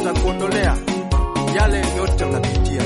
atakuondolea yale yote unapitia.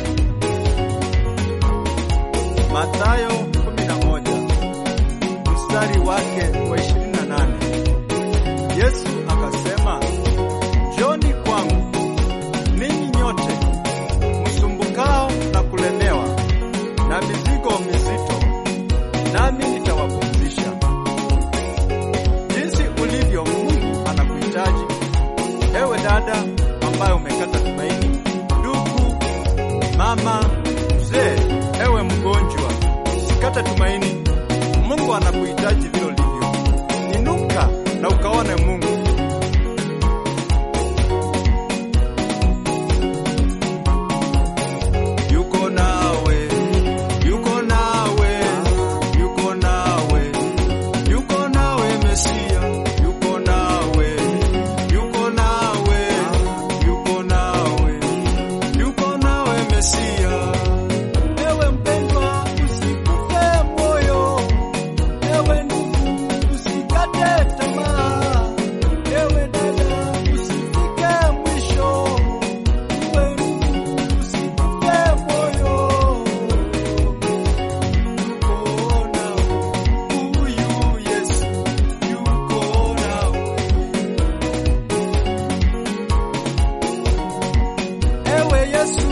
Mathayo 11 mstari wake wa 28, Yesu akasema, njoni kwangu ninyi nyote msumbukao na kulemewa na mizigo mizito, nami nitawapumzisha. Jinsi ulivyo, Mungu anakuhitaji ewe dada ambaye umekata tumaini, ndugu, mama, mzee, ewe mgonjwa, usikate tumaini. Mungu anakuhitaji vile ulivyo. Inuka na ukaone Mungu. Yuko nawe, yuko nawe, yuko nawe, yuko nawe Mesia, yuko nawe, yuko nawe, yuko nawe, yuko nawe Mesia. Ewe mpendwa, usikufe moyo. Ewe ndugu, usikate tamaa. Ewe dada, usifike mwisho. Ewe ndugu, usikufe moyo. Yuko nawe, huyu Yesu yuko nawe. Ewe Yesu